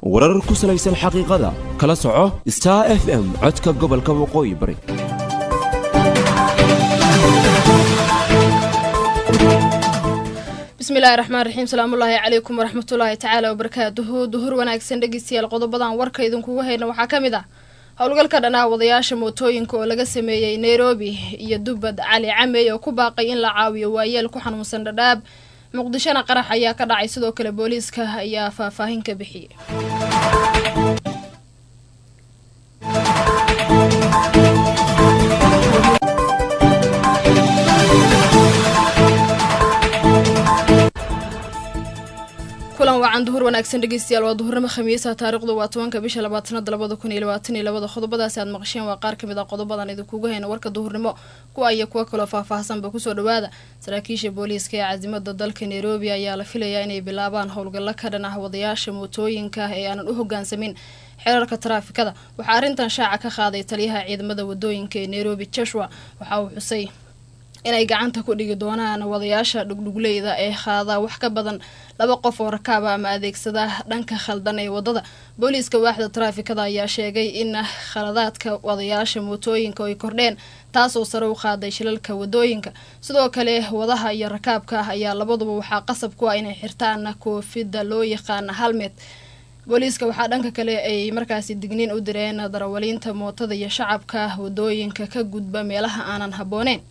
warar ku salaysan xaqiiqada kala soco star f m codka gobolka waqooyi bari bismillahi raxmaan raxiim salaamullaahi calaykum waraxmatullaahi tacaala wabarakaatuhu duhur wanaagsan dhegeystayaal qodobadan warka idinkugu hayna waxaa ka mid ah howlgalka dhanaa wadayaasha mootooyinka oo laga sameeyey nairobi iyo dubbad cali camey oo ku baaqay in la caawiyo waayeel ku xanuunsan dhadhaab muqdishona qarax ayaa ka dhacay sidoo kale booliiska ayaa faahfaahin ka bixiyey kulan wacan duhur wanaagsan dhegeystayaal waa duhurnimo khamiisa taarikhdu waa tobanka bisha labaad sanada labada kun iyo labaatan iyo labada qodobadaasi aad maqasheen waa qaar kamid a qodobadan idinkugu hayna warka duhurnimo kuwa iyo kuwo kaloo faahfaahsanba kusoo dhawaada saraakiisha booliiska ee caasimada dalka nairobi ayaa la filayaa inay bilaabaan howlgallo ka dhan ah wadayaasha mootooyinka ee aanan u hogaansamin xeerarka taraafikada waxaa arrintan shaaca ka qaaday taliyaha ciidamada wadooyinka ee nairobi joshua waxa uu xusay inay gacanta ku dhigi doonaan wadayaasha dhugdhugleyda ee qaadaa wax ka badan laba qof oo rakaaba ama adeegsada dhanka khaldan ee wadada booliiska waaxda taraafikada ayaa sheegay in khaladaadka wadayaasha mootooyinka ay kordheen taasoo sare u qaaday shilalka wadooyinka sidoo kale wadaha iyo rakaabka ah ayaa labaduba waxaa qasab ku ah inay xirtaan koofida loo yaqaana halmed booliiska waxaa dhanka kale ay markaasi digniin u direen darawaliinta mootada iyo shacabka wadooyinka ka gudba meelaha aanan habbooneyn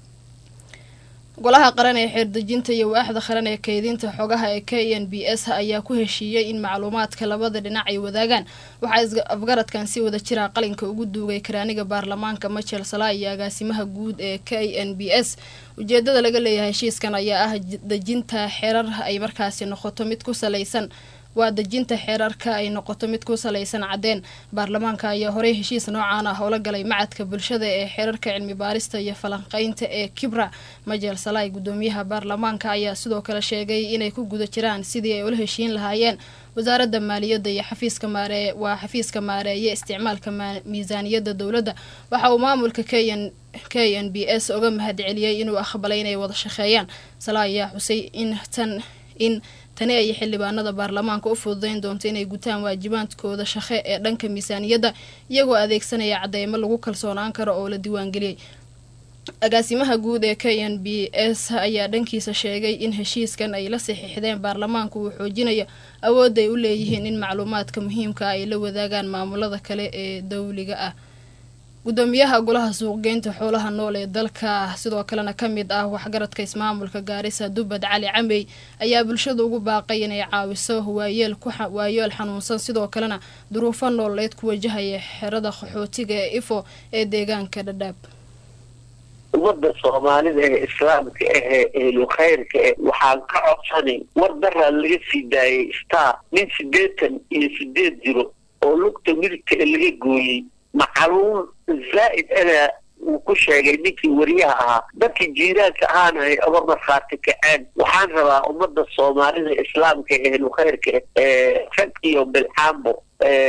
golaha qaran ee xeerdejinta iyo waaxda qaran ee kaydinta xogaha ee k n b s ayaa ku heshiiyey in macluumaadka labada dhinac ay wadaagaan waxaa afgaradkan si wada jira qalinka ugu duugay karaaniga baarlamaanka machel sala iyo agaasimaha guud ee k n b s ujeedada laga leeyahay heshiiskan ayaa ah dejinta xerar ay markaasi noqoto mid ku salaysan waa dejinta xeerarka ay noqoto mid ku salaysan caddeen baarlamaanka ayaa horey heshiis noocaan ah oo la galay macadka bulshada ee xeerarka cilmi baarista iyo falanqeynta ee kibra majel salai gudoomiyaha baarlamaanka ayaa sidoo kale sheegay inay ku guda jiraan sidii ay ula heshiin lahaayeen wasaaradda maaliyadda iyo xafiiska maaree waa xafiiska maareeye isticmaalka miisaaniyadda dowladda waxa uu maamulka k n k n b s uga mahadceliyey inuu aqbalay inay wada shaqeeyaan sala ayaa xusay in tan in tani ay xildhibaanada baarlamaanka u fududeyn doonto inay gutaan waajibaadkooda shaqe ee dhanka miisaaniyadda iyagoo adeegsanaya cadeymo lagu kalsoonaan karo oo la diiwaangeliyey agaasimaha guud ee k n b s ayaa dhankiisa sheegay in heshiiskan ay la saxiixdeen baarlamaanku uu xoojinayo awoodda ay u leeyihiin in macluumaadka muhiimka ah ay la wadaagaan maamulada kale ee dowliga ah gudoomiyaha golaha suuqgeynta xoolaha nool ee dalka sidoo kalena ka mid ah waxgaradka ismaamulka gaarisa dubbad cali camey ayaa bulshada ugu baaqay inay caawiso waayeel waayeel xanuunsan sidoo kalena duruufo nololeed ku wajahaya xerada qaxootiga ee ifo ee deegaanka dhadhaab ummadda soomaalida ee islaamka ahee ehlu khayrka eh waxaan ka codsanay war daraa laga sii daayay star nin siddeetan iyo sideed jiro oo lugta midigta ee laga gooyey macaluun zaa'id ana uu ku sheegay ninkii wariyaha ahaa dadkii jiiraanka ahaana ay oga markhaati kaceen waxaan rabaa ummadda soomaalida islaamka ehlu khayrka ee rag iyo bilxaambo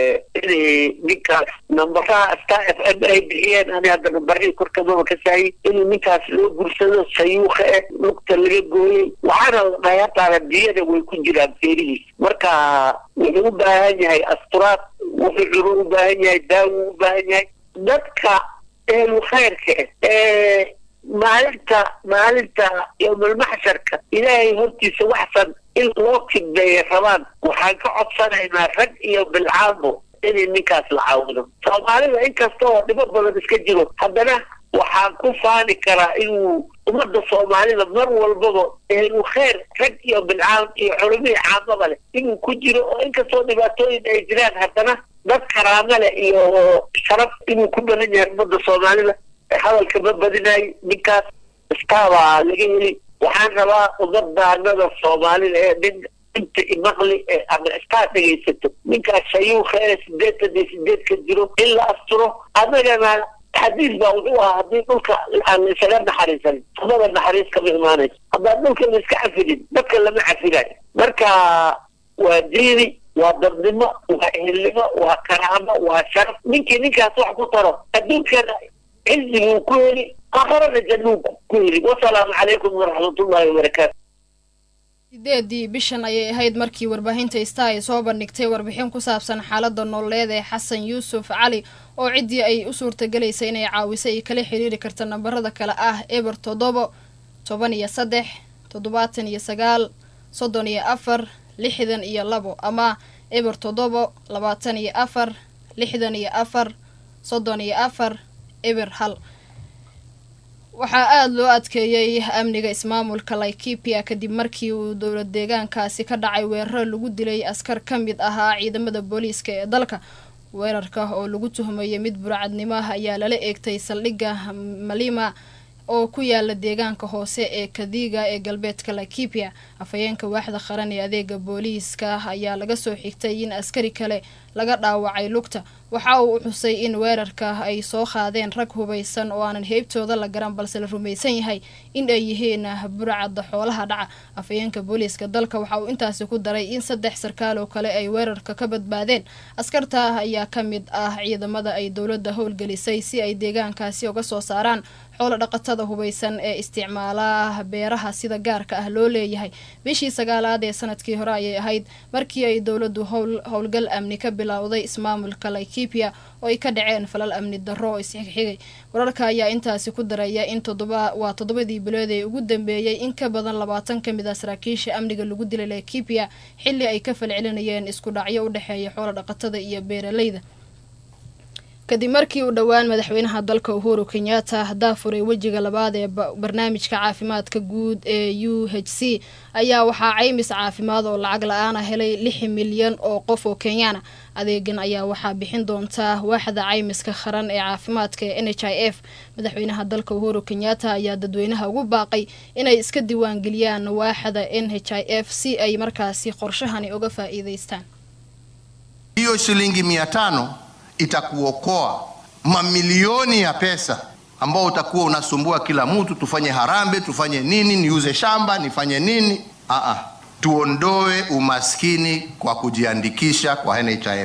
inay ninkaas nambaraha star f m ay bixiyeen ani hadda nambarihii korkamaba ka saayay inuu ninkaas loo gursado sayuuka eh lugta laga gooyey waxaana la dhahay hataana diyada way ku jiraan feerihiis marka wuxuu u baahan yahay asturaad wuxuu curu u baahan yahay daawo u baahan yahay dadka ehlu khayrka ee maalinta maalinta yowmalmaxsharka ilaahay hortiisa waxsan in loo kidbeeya rabaan waxaan ka codsanaynaa rag iyo bilcaamo inay ninkaas la caawido soomaalida inkasta oo dhibo badan iska jiro haddana waxaan ku faani karaa inuu ummadda soomaalida mar walbaba ehlu khayr rag iyo bilcaam iyo culumihii caamaba leh inuu ku jiro oo inkastoo dhibaatooyin ay jiraan haddana dad karaamo leh iyo sharaf inuu ku badan yahay ummadda soomaalida hadalka ma badinayo ninkaas istaabaa laga heli waxaan rabaa ummadaanada soomaalida ee nin inta imaqli ee ama istaa dhegaysato ninkaas shayuuka ee sideetan iyo sideedka jiro in la asturo annagana xadiis baa wuxuu ahaa haddii dhulka aan la isaga naxariisanin samada naxariis kama imaanayso haddaan dhulka la iska cafinin dadka lama cafinayo marka waa diini waa dadnimo waa ehelnimo waa karaamo waa sharaf ninkii ninkaas wax ku taro adduunkana ciziguu ku heli aakhirana jannuu ku heli wasalaamu calaykum waraxmatullahi wabarakaatu sideedii bishan ayay ahayd markii warbaahinta star ay soo bandhigtay warbixin ku saabsan xaalada nololeed ee xasan yuusuf cali oo ciddii ay u suurtagelaysay inay caawiso ay kala xiriiri karta nambarada kale ah eber toddobo toban iyo saddex toddobaatan iyo sagaal soddon iyo afar lixdan iyo labo ama eber toddobo labaatan iyo afar lixdan iyo afar soddon iyo afar eber hal waxaa aada loo adkeeyey amniga ismaamulka laikipia kadib markii uu dowlad deegaankaasi ka dhacay weeraro lagu dilay askar ka mid ahaa ciidamada booliiska ee dalka weerarka oo lagu tuhmayay mid burcadnimo ah ayaa lala eegtay saldhigga malima oo ku yaala deegaanka hoose ee kadiga ee galbeedka laikipia afhayeenka waaxda qaran ee adeega booliiska ayaa laga soo xigtay in askari kale laga dhaawacay lugta waxa uu xusay in weerarka ay soo qaadeen rag hubaysan oo aanan heybtooda la garan balse la rumaysan yahay in ay yihiin burcadda xoolaha dhaca afhayeenka booliiska dalka waxa uu intaasi ku daray in saddex sarkaal oo kale ay weerarka ka badbaadeen askarta ayaa ka mid ah ciidamada ay dowladda howlgelisay si ay deegaankaasi uga soo saaraan xoolo dhaqatada hubaysan ee isticmaala beeraha sida gaarka ah loo leeyahay bishii sagaalaad ee sanadkii hore ayay ahayd markii ay dowladdu howlgal amni ka bilowday ismaamulka laikipia oo ay ka dhaceen falal amni darro oo isxigxigay wararka ayaa intaasi ku daraya in todoba waa toddobadii bilood ee ugu dambeeyey in ka badan labaatan ka mid ah saraakiisha amniga lagu dilay laikipia xilli ay ka falcelinayeen isku dhacyo u dhexeeya xoolo dhaqatada iyo beeralayda kadib markii uu dhowaan madaxweynaha dalka uhuru kenyatta daafuray wejiga labaad ee barnaamijka caafimaadka guud ee u h c ayaa waxaa caymis caafimaad oo lacag la-aana helay lix milyan oo qof oo kenyaana adeegan ayaa waxaa bixin doontaa waaxda caymiska qaran ee caafimaadka ee n h i f madaxweynaha dalka uhuru kenyatta ayaa dadweynaha ugu baaqay inay iska diiwaangeliyaan waaxda n h i f si ay markaasi qorshahani uga faa-iideystaan hiyo shilingi mia tano itakuokoa mamilioni ya pesa ambao utakuwa unasumbua kila mtu, tufanye harambe, tufanye nini, niuze shamba, nifanye nini? Aa, tuondoe umaskini kwa kujiandikisha kwa NHIF.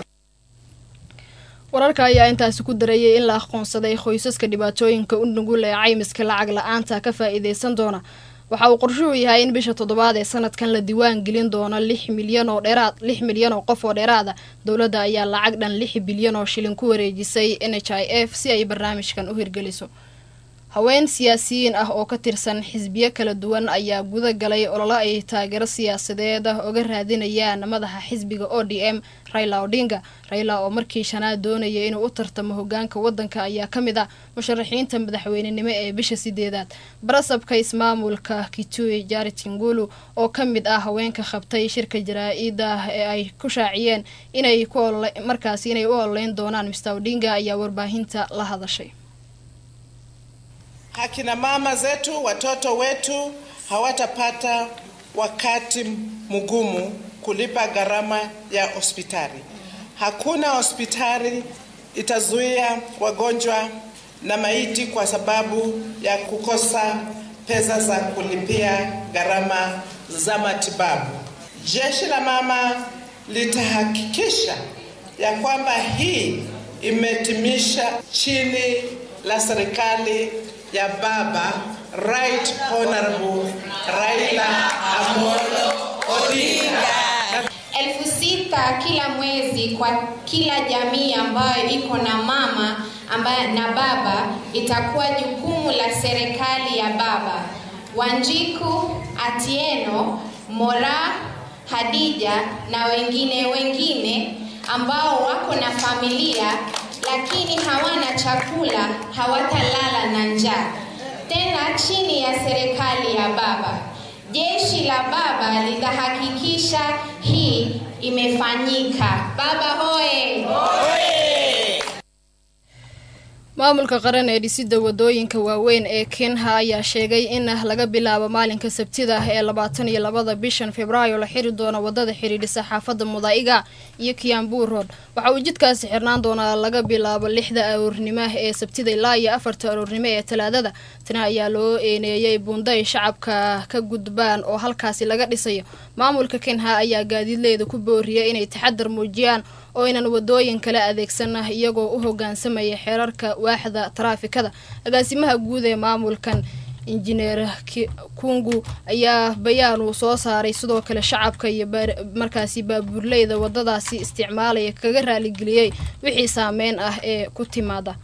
wararka ayaa intaasi ku darayay in la aqoonsaday qoysaska dhibaatooyinka u nugul ee caymiska lacag la-aanta ka faa-iideysan doona waxa uu qorshuhu yahay in bisha toddobaad ee sanadkan la diiwaan gelin doono lix milyan oo dheeraad lix milyan oo qof oo dheeraada dowladda ayaa lacag dhan lix bilyan oo shilin ku wareejisay n h i f si ay barnaamijkan u hirgeliso haween siyaasiyiin ah oo ka tirsan xisbiyo kala duwan ayaa guda galay ololo ay taageero siyaasadeed oga raadinayaan madaxa xisbiga o d m raila odinga raila oo markii shanaad doonaya inuu u tartamo hogaanka wadanka ayaa ka mid ah musharaxiinta madaxweynenimo ee bisha sideedaad barasabka ismaamulka kitui jarit ngulu oo ka mid ah haweenka qabtay shirka jaraa-ida ee ay ku shaaciyeen inay ku markaasi inay u ololeyn doonaan mr odinga ayaa warbaahinta la hadashay Akina mama zetu, watoto wetu hawatapata wakati mgumu kulipa gharama ya hospitali. Hakuna hospitali itazuia wagonjwa na maiti kwa sababu ya kukosa pesa za kulipia gharama za matibabu. Jeshi la mama litahakikisha ya kwamba hii imetimisha chini la serikali ya baba Right Honorable Raila Amolo Odinga. elfu sita kila mwezi kwa kila jamii ambayo iko na mama ambaye na baba itakuwa jukumu la serikali ya baba. Wanjiku, Atieno, Mora, Hadija na wengine wengine ambao wako na familia lakini hawana chakula, hawatalala na njaa. Tena chini ya serikali ya baba. Jeshi la baba litahakikisha hii imefanyika. Baba hoye! maamulka qaran ee dhisida wadooyinka waaweyn ee kenha ayaa sheegay in laga bilaabo maalinka sabtida ee labaatan iyo labada bishan februaayo la xiri doono wadada xidhiidhisa xaafada mudaa'iga iyo kiambu road waxa uu jidkaasi xirnaan doonaa laga bilaabo lixda aroornimo ee sabtida ilaa iyo afarta aroornimo ee talaadada tani ayaa loo eeneeyey buunday shacabka ka gudbaan oo halkaasi laga dhisayo maamulka kenha ayaa gaadiidleeda ku booriyay inay taxadar muujiyaan oo aynan wadooyin kale adeegsan iyagoo u hogaansamaya xeerarka waaxda taraafikada agaasimaha guud ee maamulkan injineer kungu ayaa bayaan uu soo saaray sidoo kale shacabka iyo markaasi baabuurleyda wadadaasi isticmaalaya kaga raaligeliyey wixii saameyn ah ee ku timaada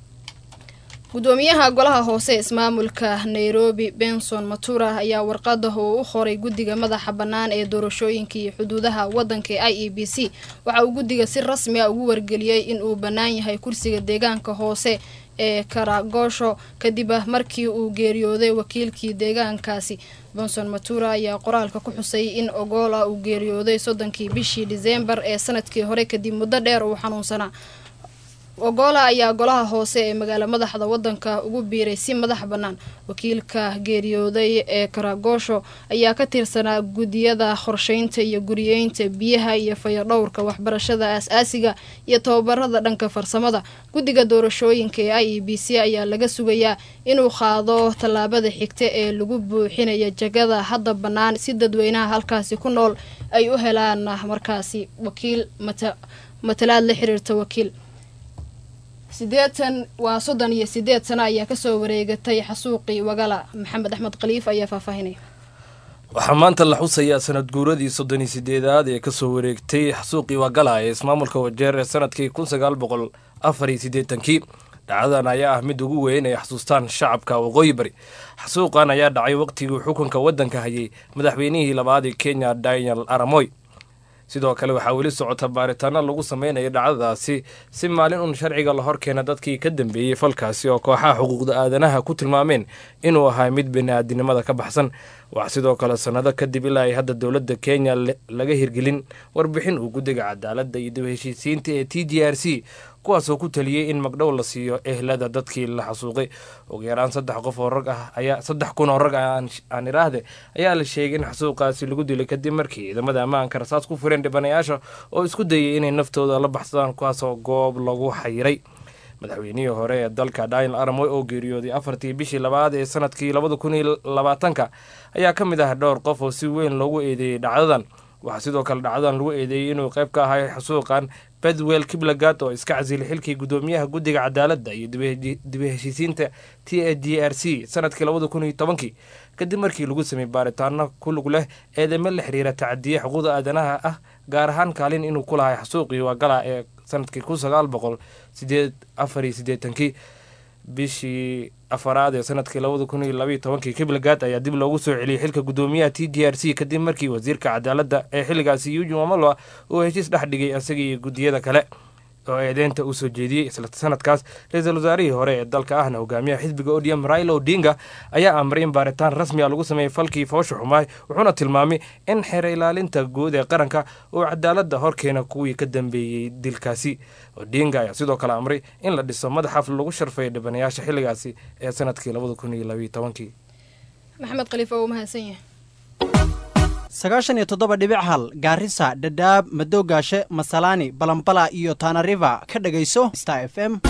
gudoomiyaha golaha hoose ismaamulka nairobi benson matura ayaa warqada uu u qoray guddiga madaxa bannaan ee doorashooyinka iyo xuduudaha waddanka ee i e b c waxa uu guddiga si rasmi a ugu wargeliyey in uu bannaan yahay kursiga deegaanka hoose ee karagoosho kadib markii uu geeriyooday wakiilkii deegaankaasi benson matura ayaa qoraalka ku xusay in ogola uu geeriyooday soddonkii bishii diseembar ee sanadkii hore kadib muddo dheer uu xanuunsanaa ogola ayaa golaha hoose ee magaalo madaxda wadanka ugu biiray si madax bannaan wakiilka geeriyooday ee karagoosho ayaa ka tirsanaa guddiyada qorsheynta iyo guriyeynta biyaha iyo fayadhowrka waxbarashada aas-aasiga iyo tababarada dhanka farsamada guddiga doorashooyinka ee i e b c ayaa laga sugayaa inuu qaado tallaabada xigta ee lagu buuxinaya jagada hadda bannaan si dadweynaha halkaasi ku nool ay u helaan markaasi wakiil matalaad la xiriirta wakiil sideetan waa soddon iyo sideed sano ayaa kasoo wareegatay xasuuqii wagala maxamed axmed khaliif ayaa faahfaahinaya waxaa maanta la xusayaa sanad guuradii soddon iyo sideedaad ee kasoo wareegtay xasuuqii wagala ee ismaamulka wajeer ee sanadkii kun sagaal boqol afar iyo siddeetankii dhacdadan ayaa ah mid ugu weyn ay xasuustaan shacabka waqooyi bari xasuuqan ayaa dhacay waqtigii xukunka waddanka hayay madaxweynihii labaad ee kenya daniel aramoy sidoo kale waxaa weli socota baaritaano lagu sameynaya dhacdadaasi si maalin uun sharciga la horkeena dadkii ka dambeeyey falkaasi oo kooxaha xuquuqda aadanaha ku tilmaameen inuu ahaa mid bini'aadinimada ka baxsan wax sidoo kale sannado kadib ilaa ay hadda dowladda kenya laga hirgelin warbixin uu guddiga cadaaladda iyo dib heshiisiinta ee t d r c kuwaasoo ku taliyey in magdhow la siiyo ehlada dadkii la xasuuqay ugu yaraan saddex qof oo rag ah ayaa saddex kun oo rag ah aan iraahde ayaa la sheegay in xasuuqaasi lagu dilay kadib markii ciidamada ammaanka rasaas ku fureen dhibanayaasha oo isku dayay inay naftooda la baxsadaan kuwaasoo goob lagu xayiray madaxweynihii hore ee dalka daniel aramoy oo geeriyooday afartii bishii labaad ee sanadkii labada kun iyo labaatanka ayaa ka mid ah dhowr qof oo si weyn loogu eedeeyey dhacdadan waxaa sidoo kale dhacdadan lagu eedeeyey inuu qayb ka ahay xasuuqan bedwell kiblagad oo iska casilay xilkii guddoomiyaha guddiga cadaaladda iyo dib heshiisiinta t a d r c sanadkii labada kun iyo tobankii kadib markii lagu sameeyey baaritaano ku lug leh eedeymo la xiriira tacadiye xuquuqda aadanaha ah gaar ahaan kaalin inuu ku lahay xasuuqii wagala ee sanadkii kun sagaal boqol sideed afar iyo siddeetankii bishii afaraad ee sanadkii labada kun iyo labaiyo tobankii kiblagad ayaa dib loogu soo celiyey xilka guddoomiyaha t d r c kadib markii wasiirka cadaaladda ee xilligaasi eugin wamalwa uu heshiis dhex dhigay isaga iyo guddiyada kale oo eedeynta uu soo jeediyey isla sanadkaas ra-iisul wasaarihii hore ee dalka ahna hogaamiyaha xisbiga odium raila odinga ayaa amray in baaritaan rasmi a lagu sameeyey falkii foosha xumaay wuxuuna tilmaamay in xeer ilaalinta guud ee qaranka uu cadaaladda horkeena kuwii ka dambeeyey dilkaasi odinga ayaa sidoo kale amray in la dhiso madaxaf lagu sharfeeyo dhibanayaasha xilligaasi ee sanadkii labada kun iyo labaiyo tobankii maxamed khaliif oo u mahadsan yahay sagaashan iyo toddoba dhibic hal gaarisa dhadhaab madoogaashe masalaani balambala iyo taanariva ka dhagayso star f m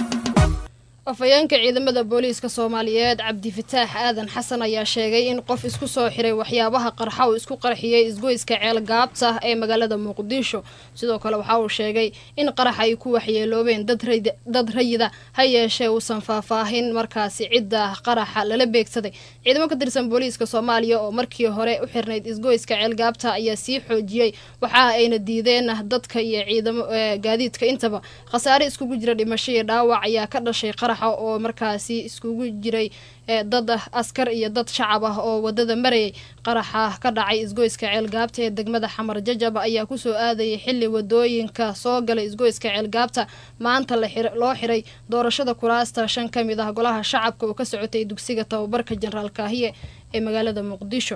afhayeenka ciidamada booliiska soomaaliyeed cabdifataax aadan xasan ayaa sheegay in qof isku soo xiray waxyaabaha qarxa uu isku qarxiyey isgoyska ceel gaabta ee magaalada muqdisho sidoo kale waxa uu sheegay in qarax ay ku waxyeeloobeen dad rayida ha yeeshee uusan faahfaahin markaasi cidda qaraxa lala beegsaday ciidamo ka tirsan booliiska soomaaliya oo markii hore u xirnayd isgoyska ceel gaabta ayaa sii xoojiyey waxa ayna diideen dadka iyo ciidamo gaadiidka intaba khasaare iskugu jira dhimasho iyo dhaawac ayaa ka dhashay qarax oo markaasi iskugu jiray dad askar iyo dad shacab ah oo wadada marayay qaraxa ka dhacay isgoyska ceelgaabta ee degmada xamar jajab ayaa kusoo aadayay xili wadooyinka soo galay isgoyska ceelgaabta maanta loo xiray doorashada kuraasta shan ka mid ah golaha shacabka oo ka socotay dugsiga tababarka jenaraal kaahiye ee magaalada muqdisho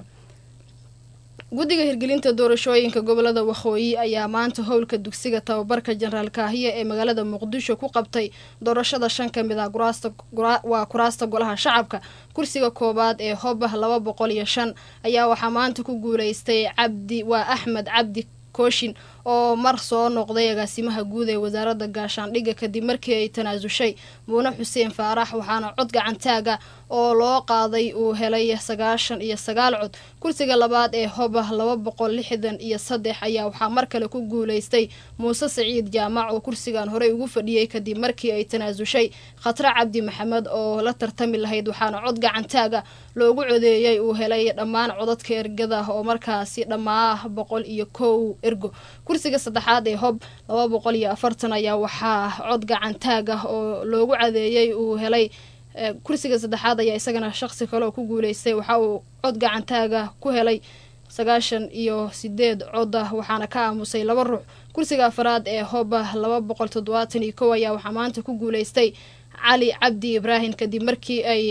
guddiga hirgelinta doorashooyinka gobolada waqooyi ayaa maanta howlka dugsiga tababarka jenaraal kaahiye ee magaalada muqdisho ku qabtay doorashada shan ka mid ah waa kuraasta golaha shacabka kursiga koowaad ee hoba laba boqol iyo shan ayaa waxaa maanta ku guuleystay cabdi waa axmed cabdi kooshin oo mar soo noqday agaasimaha guud ee wasaaradda gaashaandhigga kadib markii ay tanaasushay muune xuseen faarax waxaana cod gacantaaga oo loo qaaday uu helay sagaashan iyo sagaal cod kursiga labaad ee hoba laba boqol lixdan iyo saddex ayaa waxaa mar kale ku guuleystay muuse saciid jaamac oo kursigan horey ugu fadhiyey kadib markii ay tanaasushay khatre cabdi maxamed oo la tartami lahayd waxaana cod gacantaaga loogu codeeyey uu helay dhammaan codadka ergada oo markaasi dhammaa boqol iyo kow ergo kursiga saddexaad ee hob laba boqol iyo afartan ayaa waxaa cod gacantaag ah oo loogu cadeeyey uu helay kursiga saddexaad ayaa isagana shaqsi kale oo ku guuleystay waxa uu cod gacantaaga ku helay sagaashan iyo sideed cod ah waxaana ka aamusay laba ruux kursiga afaraad ee hoba laba boqol toddobaatan iyo kow ayaa waxaa maanta ku guuleystay cali cabdi ibraahim kadib markii ay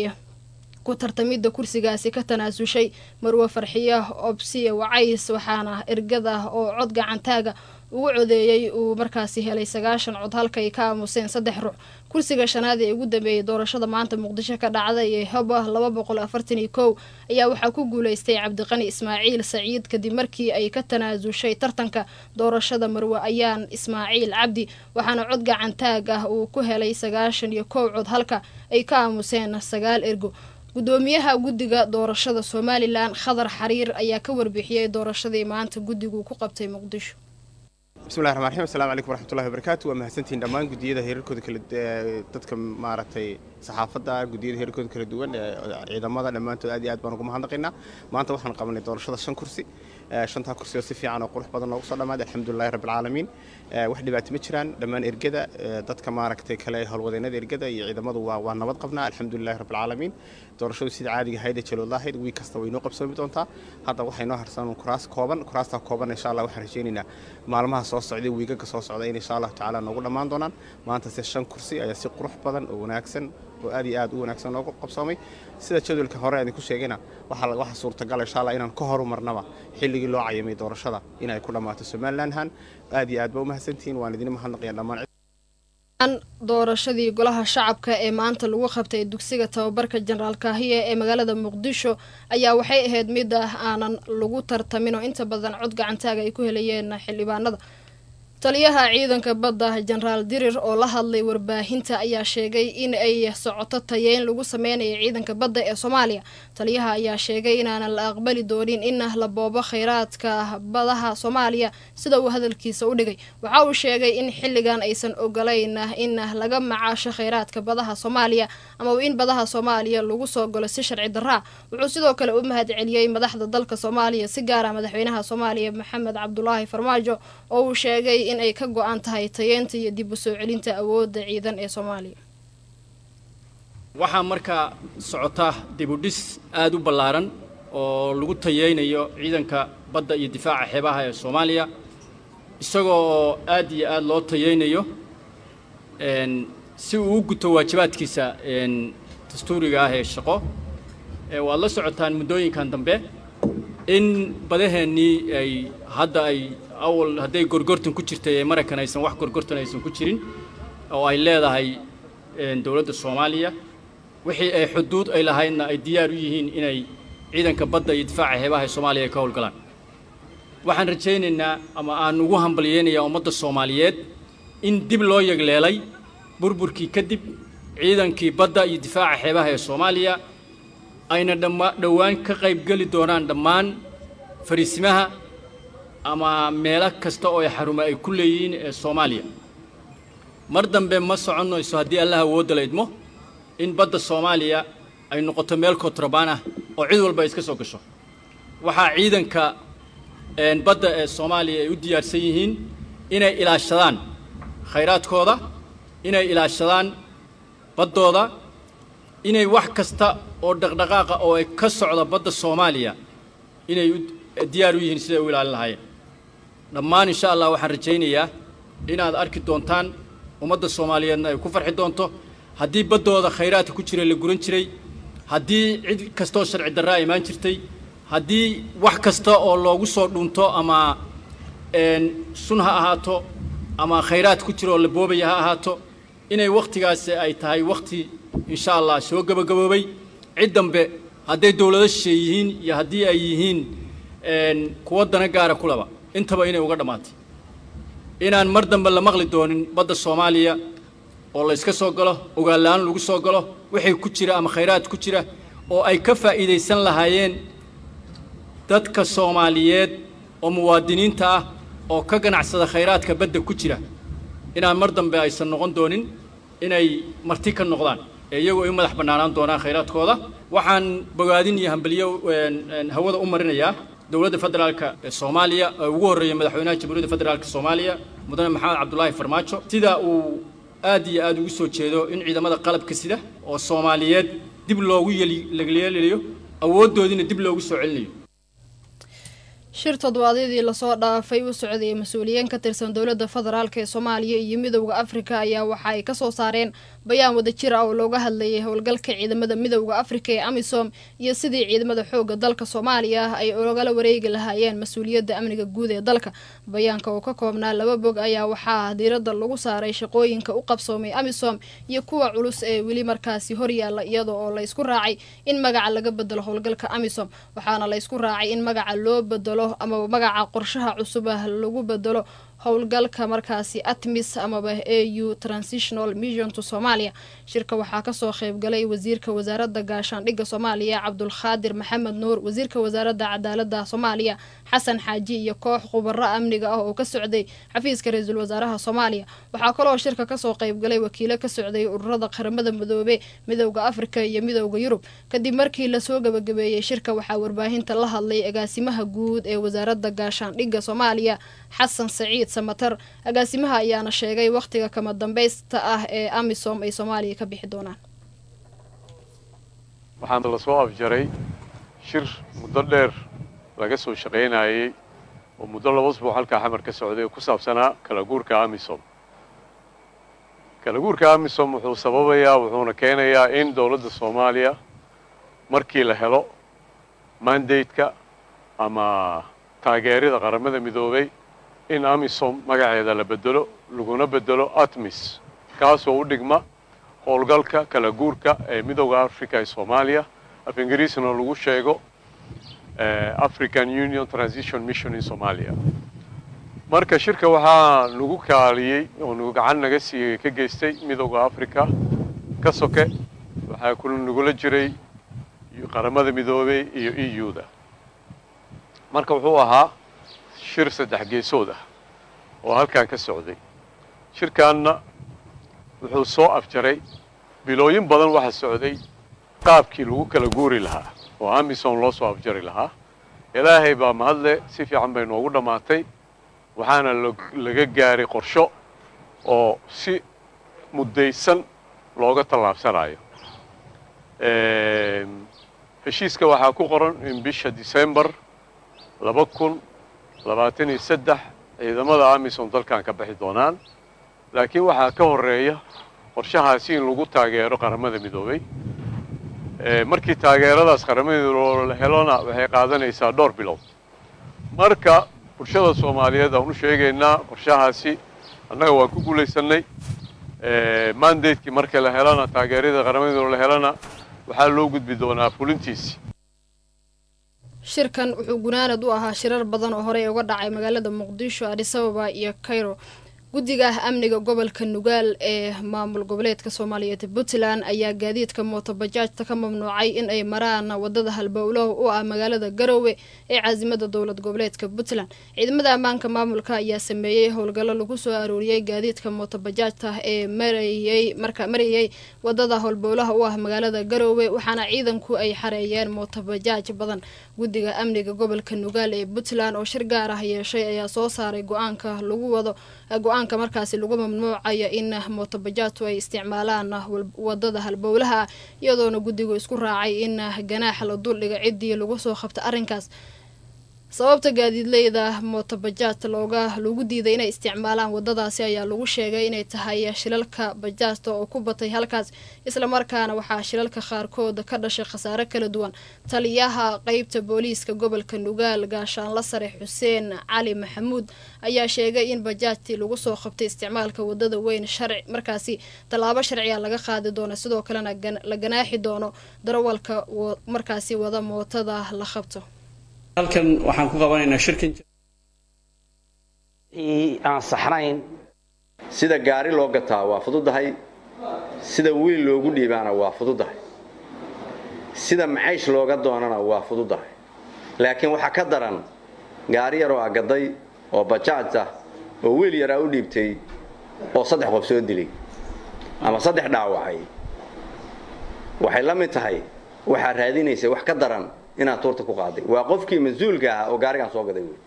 ku tartamidda kursigaasi ka tanaasushay marwe farxiya obsiye wacays waxaana ergada oo cod gacantaaga ugu codeeyey uu markaasi helay sagaashan cod halkay ka aamuseen saddex ruux kursiga shanaad ee ugu dambeeyay doorashada maanta muqdisho ka dhacday ee hoba laba boqol afartan iyo kow ayaa waxaa ku guuleystay cabdiqani ismaaciil saciid kadib markii ay ka tanaasushay tartanka doorashada marwe ayaan ismaaciil cabdi waxaana cod gacantaag ah uu ku helay sagaashan iyo kow cod halka ay ka aamuseen sagaal ergo gudoomiyaha guddiga doorashada somalilan khadar xariir ayaa ka warbixiyey doorashadii maanta guddigu ku qabtay muqdisho bismillahi raxmaan raxiim assalamu calaykum waraxmatullahi wabarakaatu waa mahadsantihiin dhammaan guddiyada heerarkooda kala dadka maaragtay saxaafadda guddiyada heerarkooda kala duwan ee ciidamada dhammaantood aad iyo aad baan ugu mahadnaqaynaa maanta waxaan qabanay doorashada shan kursi shantaa kursi oo si fiican oo qurux badan noogu soo dhammaaday alxamdulilahi rabbilcaalamiin wax dhibaato ma jiraan dhammaan ergada dadka maaragtay kale howlwadeennada ergada iyo ciidamadu waa waa nabad qabnaa alxamdulilahi rabbilcaalamiin doorashadu sida caadiga ahayd ee jaloodla ahayd wiig kasta way noo qabsoomi doontaa hadda waxay noo harsan kuraas kooban kuraastaa kooban insha allah waxaan rajaynaynaa maalmaha soo socday wiigaga soo socda in insha allahu tacaala noogu dhammaan doonaan maanta se shan kursi ayaa si qurux badan oo wanaagsan oo aad iyo aad u wanaagsan noogu qabsoomay sida jadwalka hore aan ku sheegayna waxaa waxaa suurtagal insha allah inaan ka horumarnaba xilligii loo cayamay doorashada inay ku dhammaato somalilandhan aad iyo aad ba u mahadsantihiin waan idin mahadnaqaya dhammaan doorashadii golaha shacabka ee maanta lagu qabtay dugsiga tababarka jenaraal kaahiye ee magaalada muqdisho ayaa waxay ahayd mid ah aanan lagu tartamin oo inta badan cod gacantaaga ay ku helayeen xildhibaanada taliyaha ciidanka badda jenaraal dirir oo la hadlay warbaahinta ayaa sheegay in ay socoto tayeyn lagu sameynayo ciidanka badda ee soomaaliya taliyaha ayaa sheegay inaanan la aqbali doonin in la boobo kheyraadka badaha soomaaliya sida uu hadalkiisa u dhigay waxa uu sheegay in xilligan aysan ogolayn in laga macaasho kheyraadka badaha soomaaliya ama in badaha soomaaliya lagu soo galo si sharci daraa wuxuu sidoo kale u mahad celiyey madaxda dalka soomaaliya si gaara madaxweynaha soomaaliya maxamed cabdulaahi farmaajo oo uu sheegay in ay ka go-an tahay tayeenta iyo dib u soo celinta awoodda ciidan ee soomaaliya waxaa markaa socota dibudhis aada u ballaaran oo lagu tayeynayo ciidanka badda iyo difaaca xeebaha ee soomaaliya isagoo oo aad iyo aada loo tayeynayo si uu u guto waajibaadkiisa dastuuriga ah ee shaqo waad la socotaan muddooyinkan dambe in badaheennii ay hadda ay awal hadday gorgortan ku jirtay ee maraykan aysan wax gorgortan aysan ku jirin oo ay leedahay dowladda soomaaliya wixii ay xuduud ay lahaydna ay diyaar u yihiin inay ciidanka badda iyo difaaca xeebaha ee soomaaliya ay ka howlgalaan waxaan rajaynaynaa ama aan ugu hambalyeynayaa ummadda soomaaliyeed in dib loo yegleelay burburkii kadib ciidankii badda iyo difaaca xeebaha ee soomaaliya ayna dhamma dhowaan ka qaybgeli doonaan dhammaan fariisimaha ama meelo kasta oo ay xarumo ay ku leeyihiin ee soomaaliya mar dambe ma soconayso haddii allah awoodda la idmo in badda soomaaliya ay noqoto meel kontrabaan ah oo cid walba ay iska soo gasho waxaa ciidanka badda ee soomaaliya ay u diyaarsan yihiin inay ilaashadaan khayraadkooda inay ilaashadaan baddooda inay wax kasta oo dhaqdhaqaaqa oo ay ka socda badda soomaaliya inay diyaar u yihiin siday u ilaalin lahaayeen dhammaan insha allah waxaan rajaynayaa inaad arki doontaan ummadda soomaaliyeedna ay ku farxi doonto haddii baddooda khayraadka ku jira la guran jiray haddii cid kastaoo sharci darraa imaan jirtay haddii wax kasta oo loogu soo dhunto ama sun ha ahaato ama khayraad ku jira oo la boobaya ha ahaato inay wakhtigaasi ay tahay wakhti insha allah soo gebagaboobay cid dambe hadday dowlado shisheey yihiin iyo haddii ay yihiin kuwa dana gaara kulaba intaba inay uga dhammaatay inaan mar dambe la maqli doonin badda soomaaliya oo la yska soo galo ogaal-la-aan lagu soo galo wixii ku jira ama khayraad ku jira oo ay ka faa'iidaysan lahaayeen dadka soomaaliyeed oo muwaadiniinta ah oo ka ganacsada khayraadka badda ku jira inaan mar dambe aysan noqon doonin inay marti ka noqdaan ee iyagoo ay u madax bannaanaan doonaan khayraadkooda waxaan bogaadin iyo hambaliyo hawada u marinayaa dowladda federaalka ee soomaaliya ee ugu horreeya madaxweynaha jamhuuriyadda federaalka soomaaliya mudane maxamed cabdulaahi farmaajo sida uu aad iyo aad ugu soo jeedo in ciidamada qalabka sida oo soomaaliyeed dib loogu yeelyeelayo awooddoodiina dib loogu soo celinayo shir toddobaadyadii lasoo dhaafay u socday mas-uuliyiin ka tirsan dowladda federaalk ee soomaaliya iyo midowda afrika ayaa waxa ay kasoo saareen bayaan wadajir ah oo looga hadlayay howlgalka ciidamada midowda afrika ee amisom iyo sidii ciidamada xooga dalka soomaaliya ah ay ogala wareegi lahaayeen mas-uuliyadda amniga guud ee dalka bayaanka oo ka koobnaa laba bog ayaa waxaa diiradda lagu saaray shaqooyinka u qabsoomay amisom iyo kuwa culus ee weli markaasi horyaala iyada oo laysku raacay in magaca laga bedelo howlgalka amisom waxaana laysku raacay in magaca loo bedelo ama magaca qorshaha cusub ah lagu bedelo howlgalka markaasi atmis amaba a u transitional mission to somalia shirka waxaa kasoo qeybgalay wasiirka wasaarada gaashaandhigga soomaaliya cabdulkhaadir maxamed nuur wasiirka wasaarada cadaalada soomaaliya xasan xaaji iyo koox khubaro amniga ah oo ka socday xafiiska ra-iisul wasaaraha soomaaliya waxaa kaloo shirka kasoo qeybgalay wakiilo ka socday ururada qaramada midoobe midowda afrika iyo midowda yurub kadib markii lasoo gabagabeeyey shirka waxaa warbaahinta la hadlay agaasimaha guud ee wasaarada gaashaandhigga soomaaliya xasan saciid samatar agaasimaha ayaana sheegay wakhtiga kama dambaysta ah ee amisom ay soomaaliya ka bixi doonaan waxaana lasoo afjaray shir muddo dheer laga soo shaqaynayay oo muddo laba usbuuc halkaa xamar ka socday oo ku saabsanaa kala guurka amisom kala guurka amisom wuxuu sababayaa wuxuuna keenayaa in dowladda soomaaliya markii la helo mandate-ka ama taageerida qaramada midoobay in amisom magaceeda la bedelo laguna bedelo atmis kaasoo u dhigma howlgalka kala guurka ee midowda africa ee soomaaliya af ingiriisna lagu sheego african union transition mission in somalia marka shirka waxaa nagu kaaliyey oo nagu gacan naga siiyey ka geystay midowda africa ka soke waxaa ku nagula jiray qaramada midoobey iyo e u da marka wuxuu ahaa shir saddex geesood ah oo halkan ka socday shirkaanna wuxuu soo afjaray bilooyin badan waxaa socday qaabkii lagu kala guuri lahaa oo amisom loo soo afjari lahaa ilaahay baa mahadle si fiican bay noogu dhammaatay waxaana laga gaaray qorsho oo si muddaysan looga tallaabsanayo heshiiska waxaa ku qoran in bisha december laba kun labaatan iyo saddex ciidamada amisom dalkan ka bixi doonaan laakiin waxaa ka horeeya qorshahaasi in lagu taageero qaramada midoobay markii taageeradaas qaramada midoobey la helona waxay qaadanaysaa dhowr bilood marka bulshada soomaaliyeed aan u sheegaynaa qorshahaasi annaga waan ku guulaysanay mandatekii marka la helana taageerada qaramada midoobe la helana waxaa loo gudbi doonaa fulintiisi shirkan wuxuu gunaanad u ahaa shirar badan oo horey uga dhacay magaalada muqdisho adisababa iyo cairo guddiga ah amniga gobolka nugaal ee maamul goboleedka soomaaliyeed puntland ayaa gaadiidka mootobajaajta ka mamnuucay in ay maraan wadada halbowlaha u ah magaalada garowe ee caasimada dowlad goboleedka puntland ciidamada ammaanka maamulka ayaa sameeyey howlgallo lagu soo arooriyey gaadiidka mootobajaajta ee marayey marka marayey wadada howlbowlaha u ah magaalada garowe waxaana ciidanku ay xareeyeen mootobajaaj badan guddiga amniga gobolka nugaal ee puntland oo shir gaar ah yeeshay ayaa soo saaray go-aanka lagu wado go-aanka markaasi lagu mamnuucayo in mootobajaajtu ay isticmaalaan wadada halbowlaha iyadoona guddigu isku raacay in ganaax la duldhiga ciddii lagu soo qabta arrinkaas sababta gaadiidleyda mootobajaajta looga lagu diiday inay isticmaalaan wadadaasi ayaa lagu sheegay inay tahay shilalka bajaajta oo ku batay halkaas islamarkaana waxaa shilalka qaarkood ka dhashay khasaare kala duwan taliyaha qeybta booliiska gobolka nugaal gaashaanla sare xuseen cali maxamuud ayaa sheegay in bajaajtii lagu soo qabtay isticmaalka wadada weyn sharci markaasi tallaabo sharciga laga qaadi doono sidoo kalena la ganaaxi doono darawalka markaasi wada mootada la qabto halkan waxaan ku qabanaynaa shirkan aan saxnayn sida gaari loo gataa waa fududahay sida wiil loogu dhiibaana waa fududahay sida macaysh looga doonana waa fududahay laakiin waxaa ka daran gaari yaroo agaday oo bajaaj ah oo wiil yaraa u dhiibtay oo saddex qof soo dilay ama saddex dhaawacay waxay la mid tahay waxaa raadinaysa wax ka daran inaad tuurta ku qaaday waa qofkii mas-uulka ahaa oo gaarigan soo gaday wey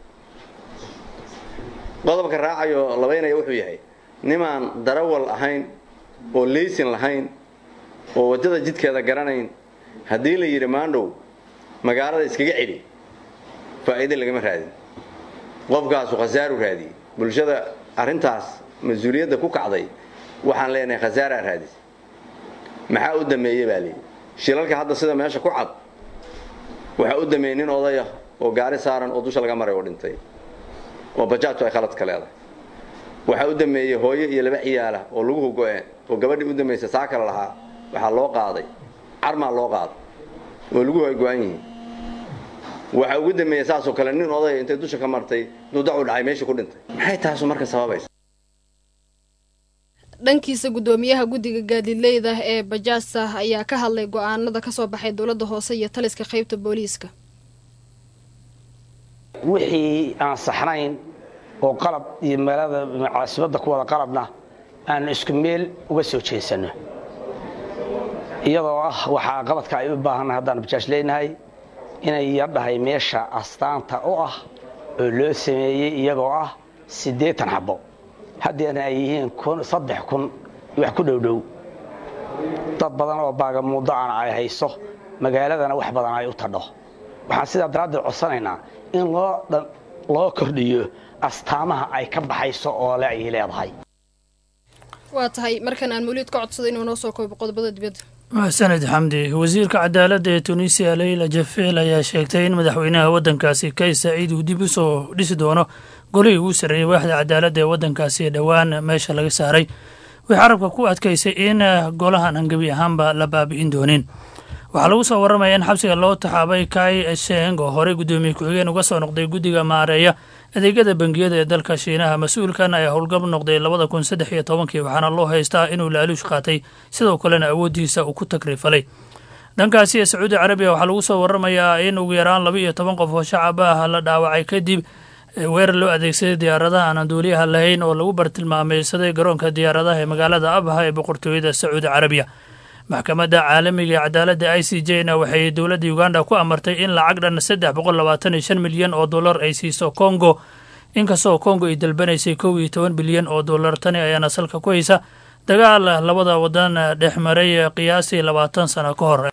qodobka raacayo labaynaya wuxuu yahay nimaan darawal ahayn oo leysin lahayn oo waddada jidkeeda garanayn haddii la yidhi maandhow magaalada iskaga celi faa'iide lagama raadin qofkaasu khasaaru raadiyey bulshada arrintaas mas-uuliyadda ku kacday waxaan leenahay khasaaraa raadis maxaa u dameeye baa leeyi shilalka hadda sida meesha ku cad waxaa u dameeyey nin odaya oo gaari saaran oo dusha laga maray oo dhintay oo bajaajtu ay khaladka leedahay waxaa u dameeyey hooyo iyo laba ciyaala oo laguhu go-een oo gabadhii u damaysa saa kale lahaa waxaa loo qaaday carmaa loo qaaday oo laguhu ay go-an yihiin waxaa ugu dameeyey saasoo kale nin odaya intay dusha ka martay dudacu dhacay meeshii ku dhintay maxay taasu marka sababaysa dhankiisa guddoomiyaha guddiga gaadiidleyda ee bajaajta ayaa ka hadlay go-aanada kasoo baxay dowladda hoose iyo taliska qaybta booliiska wixii aan saxnayn oo qalab iyo meelada caasimadda ku wada qalabna aan isku meel uga soo jeesanno iyadoo ah waxaa qabadka ay u baahannahay haddaan bajaaj leenahay inay yadhahay meesha astaanta u ah oo loo sameeyey iyagoo ah siddeetan xabbo haddeena ay yihiin saddex kun wax ku dhowdhow dad badan oo baagamuuddo aan ay hayso magaaladana wax badan ay u tadho waxaan sidaa daraaddeed codsanaynaa in loo kordhiyo astaamaha ay ka baxayso oo le ay leedahay waa tahay markan aan mawliid ka codsada inuu noo soo koobo qodobada dibadda maxsaned xamdi wasiirka cadaaladda ee tunisiya leyla jafeel ayaa sheegtay in madaxweynaha waddankaasi kays saciid uu dib u soo dhisi doono golihii ugu sarreeyey waaxda cadaaladda ee waddankaasi ee dhowaan meesha laga saaray waxay carabka ku adkaysay in golahan aan gebi ahaanba la baabi'in doonin waxaa lagu soo warramaya in xabsiga loo taxaabay kai sheng oo horey guddoomiye ku-xigeen uga soo noqday guddiga maareeya adeegyada bangiyada ee dalka shiinaha mas-uulkan ayaa howlgab noqday labada kun saddex iyo tobankii waxaana loo haystaa inuu laaluush qaatay sidoo kalena awooddiisa uu ku tagrifalay dhankaasi ee sacuudi carabiya waxaa lagu soo warramayaa in ugu yaraan laba iyo toban qof oo shacab ah la dhaawacay kadib weerar loo adeegsaday diyaaradaha aan duuliyaha lahayn oo lagu bartilmaameysaday garoonka diyaaradaha ee magaalada abha ee boqortooyada sacuudi carabiya maxkamadda caalamiga ee cadaaladda i c j na waxay dowladda uganda ku amartay in lacag dhan saddex boqol labaatan iyo shan milyan oo dollar ay siiso kongo inkastoo kongo ay dalbanaysay kow iyo toban bilyan oo dollar tani ayaana salka ku haysa dagaal labada wadan dhex maray qiyaasii labaatan sano ka hor